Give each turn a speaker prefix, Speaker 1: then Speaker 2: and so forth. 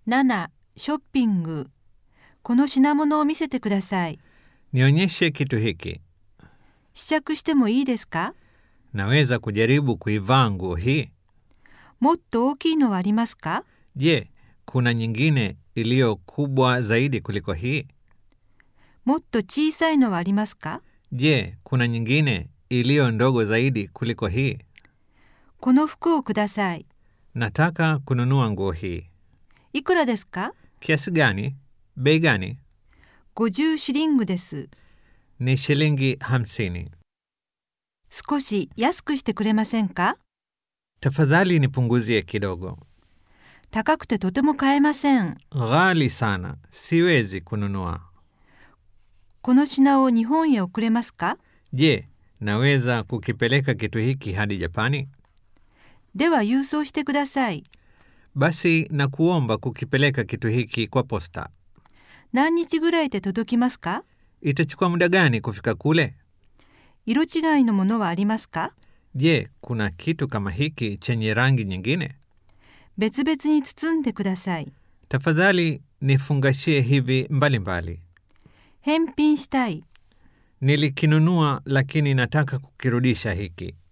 Speaker 1: 7. ショッピングこの品物を見せてください。
Speaker 2: Nionyeshe kitu hiki.
Speaker 1: 試着してもいいですか
Speaker 2: Naweza kujaribu kuivaa nguo hii?
Speaker 1: もっと大きいのはありますか
Speaker 2: Je, kuna nyingine iliyo kubwa zaidi kuliko hii?
Speaker 1: もっと小さいのはありますか
Speaker 2: Je, kuna nyingine iliyo ndogo zaidi kuliko hii?
Speaker 1: この服をください。
Speaker 2: Nataka kununua nguo hii.
Speaker 1: いくらですか
Speaker 2: Kiasi gani? Bei gani?
Speaker 1: 50シリングです。
Speaker 2: Ni shilingi hamsini.
Speaker 1: 少し安くしてくれませんか
Speaker 2: Tafadhali nipunguzie kidogo.
Speaker 1: 高くてとても買えません。
Speaker 2: Ghali sana, siwezi kununua.
Speaker 1: この品を日本へ送れますか
Speaker 2: Je, naweza kukipeleka kitu hiki hadi Japani?
Speaker 1: では郵送してください。
Speaker 2: Basi nakuomba kukipeleka kitu hiki kwa posta.
Speaker 1: 何日ぐらいで届きますか
Speaker 2: Itachukua muda gani kufika kule?
Speaker 1: 色違いのものはありますか
Speaker 2: Je, kuna kitu kama hiki chenye rangi nyingine?
Speaker 1: 別々に包んでください。
Speaker 2: Tafadhali nifungashie hivi mbalimbali mbali.
Speaker 1: 返品したい。
Speaker 2: Nilikinunua lakini nataka kukirudisha hiki.